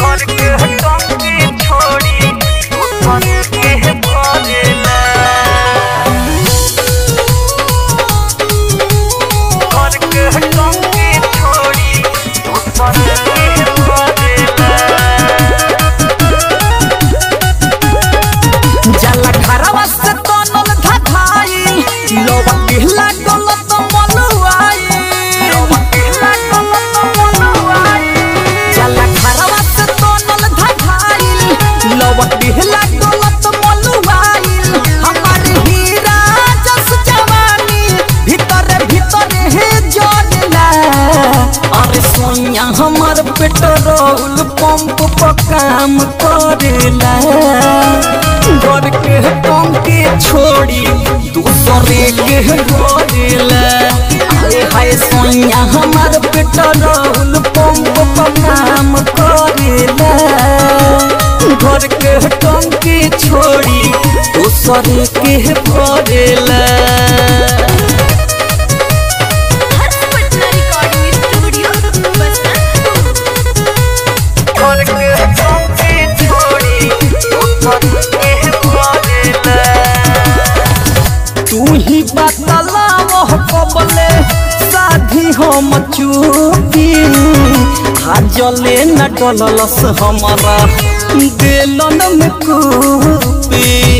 घर के टंकी छोड़ी ऊपर के भरेला घर के टंकी छोड़ी ऊपर के भरेला जाला घरवा से तनल धधाई लोवा पिहला गलत मलुआई लोवा पिहला गलत मलुआई जाला घरवा से तनल धधाई लोवा पिहला गलत मलुआई हमार हीरा जस जवानी भीतर भीतर हे जोड़ला अरे सोनिया हमार पेट्रोल पंप पर काम करेला घर के टंकी छोड़ी दूसरे के घरेला अरे हाय सोनिया हमार पेट्रोल पंप पर काम करेला घर के टंकी छोड़ी दूसरे के भरेला हर्ष पटना रिकॉर्डिंग स्टूडियो बसंतपुर घर के टंकी छोड़ी ऊपर के भरेला तू ही बतलाव कबले साधी हम चूकी हाजले न डललस हमारा दिलन में कूपी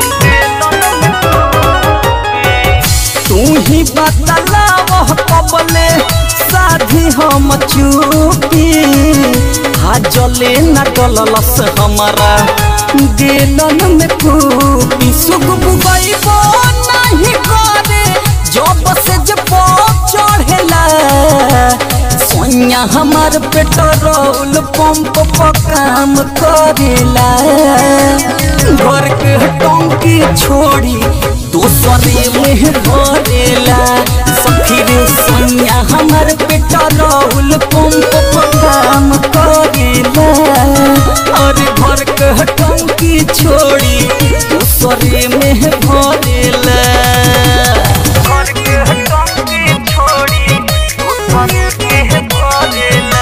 तू ही बतलाव कबले साधी हम चूकी हाजले न डललस हमारा दिलन में कूपी सुख बुगैबो नहीं करे जब से जब चढ़ेला सोनिया हमार पेट्रोल पंप पर काम करेला घर के टंकी छोड़ी दूसरे में भरेला सखी रे सोनिया हमार पेट्रोल पंप पर काम करेला और घर के टंकी छोड़ी दूसरे में भरेला घर के टंकी छोड़ी ऊपर के भरेला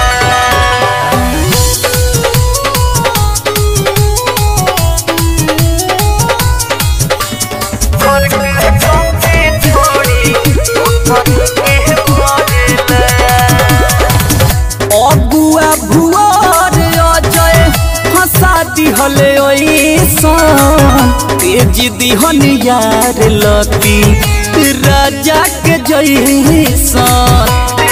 घर के टंकी छोड़ी ऊपर के भरेला अबुआ भुआर अजय हंसा दिहले ओइसन तेज दिहन यार लती राजा के जैसन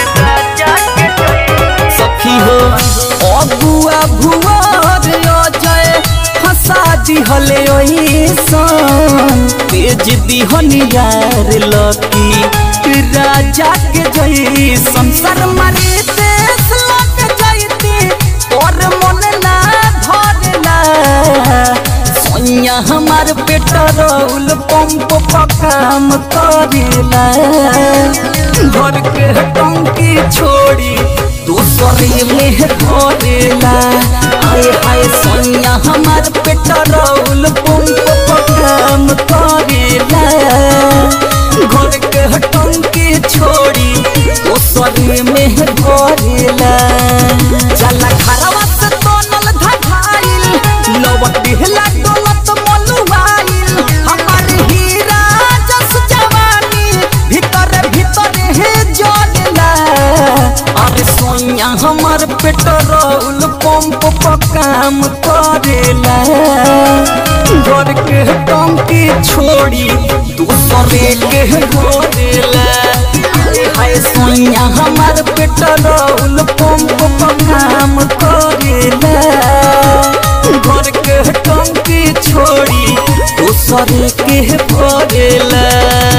सखी हो अबुआ भुआर अजय हंसा दिहले ओइसन तेज दिहन यार लती राजा के जैसन शर्मारी देश लग जैती और मन ना धरला सोनिया हमार पेट्रोल पंप पर काम करेला घर के टंकी छोड़ी दूसरे में भरेला आए हाय सोनिया हमार पेट्रोल पंप पर काम करेला घर के टंकी छोड़ी दूसरे में भरेला चला घरवा से तनल धधाइल लवट दिहला डोलत मलुआइल हमार हीरा जस जवानी भीतर भीतर हे जोड़ला अरे सोनिया हमार पेट्रोल पंप पर काम करेला घर के टंकी छोड़ी दूसरे के घरेला अरे हाय सोनिया हमार पेट्रोल पंप पर काम करेला घर के टंकी छोड़ी दूसरे के भरेला